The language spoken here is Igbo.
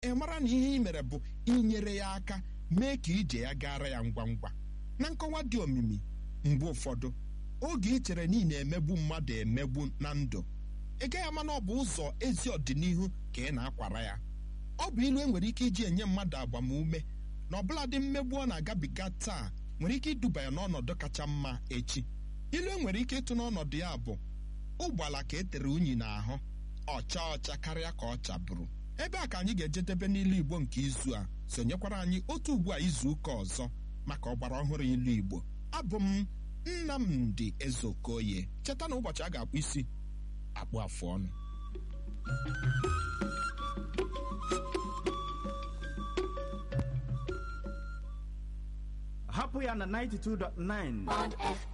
ị mara na ihe ị mere bụ inyere ya aka mee ka ije ya gara ya ngwa ngwa na nkọwa dị omimi mgbe ụfọdụ oge ị chere na ị na-emegbu mmadụ emegbu na ndụ ị gaghị ama na ọ bụ ụzọ ezi ọdịnihu ka ị na-akwara ya ọ bụ ilu enwere ike iji enye mmadụ agbamume na ọbụladị mmegbu ọ na-agabiga taa nwere ike iduba ya n'ọnọdụ kacha mma echi ilu enwere ike ịtụ n'ọnọdụ ya bụ ụgbala ka e tere unyi n'ahụ ọcha ọcha karịa ka ọ chabụrụ ebe a ka anyị ga-ejedebe n'ilu igbo nke izu a sonyekwara anyị otu ugbu a izu ụka ọzọ maka ọgbara ọhụrụ ilu igbo abụ m nnamdị ezeokoye cheta na ụbọchị a ga-akpụ isi akpụ afụ ọnụ hapụ ya na 92.9